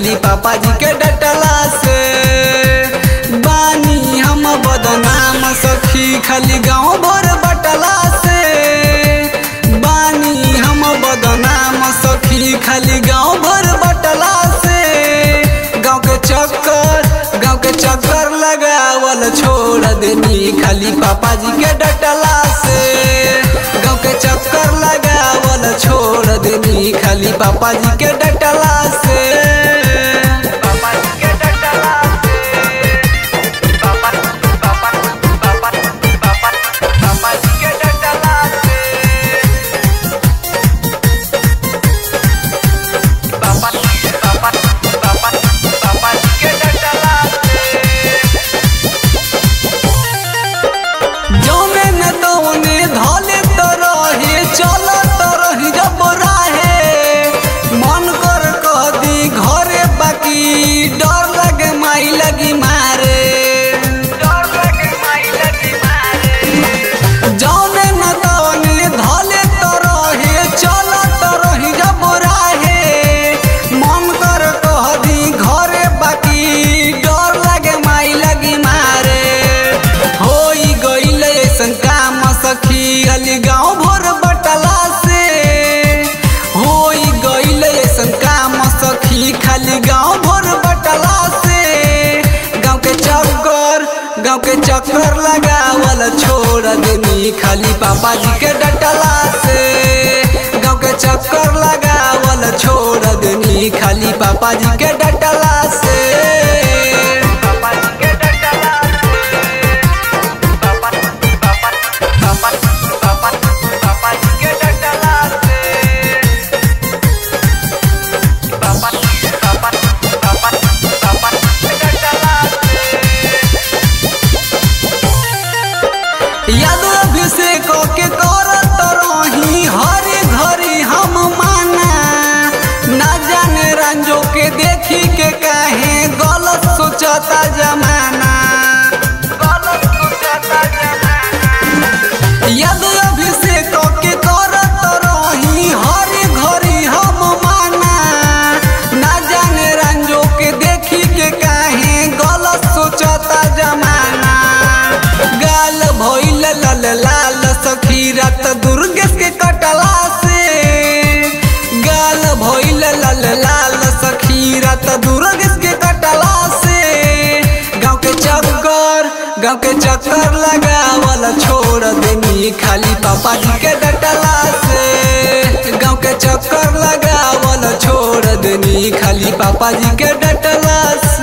खाली पापा जी के डटला से बानी हम बदनाम सखी खाली गाँव भर बटला से बानी हम बदनाम सखी खाली गाँव भर बटला से गाँव के चक्कर गाँव के चक्कर लगावल छोड़ देनी खाली पापा जी के डटला से गाँव के चक्कर लगावल छोड़ देनी खाली पापा जी के डटला से पापा जी के डटला से पापा पापा पापा पापा पापा जी के डटला से पापा पापा पापा पापा जी के डटला जौने न तौने धले तो रहे चल तो रही जब राहे मन कर कदी घरे बाकी डर लगे माई लगी मारे डर लगे माई लगी मारे जौने न तौने धले तो रहे चल तो रही जब राहे मन कर कदी घरे बाकी डर लगे माई लगी मारे होई गईल ऐसन काम सखी अली गाँव भर बटला से होई गईल ऐसन काम सखी खाली गाँव भर बटला से गाँव के चक्कर गाँव के चक्कर लगावल छोड़ देनी खाली पापा जी के डटला से गाँव के चक्कर लगावल छोड़ देनी खाली पापा जी के डटला से पापा जी के डटला पापा पापा पापा पापा पापा जी के डटला से पापा पापा पापा पापा के डटला से याद अभिषेक के करत रही हर घड़ी हम माना ना जाने रंजो के देखी के काहे गलत सोचता जमाना गलत सोचता जमाना यद अभिषेक के करत रही हर घड़ी हम माना ना जाने रंजो के देखी के काहे गलत सोचता जमाना गाल भइल लल लाल सखी रात दुर्गेश के कटला से गाल भइल लल लाल सखी रात दुर्गेश के कटला से गाँव के चक्कर गाँव के चक्कर लगावल छोड़ देनी खाली पापा जी के डटला से गाँव के चक्कर लगावल छोड़ देनी खाली पापा जी के डटला से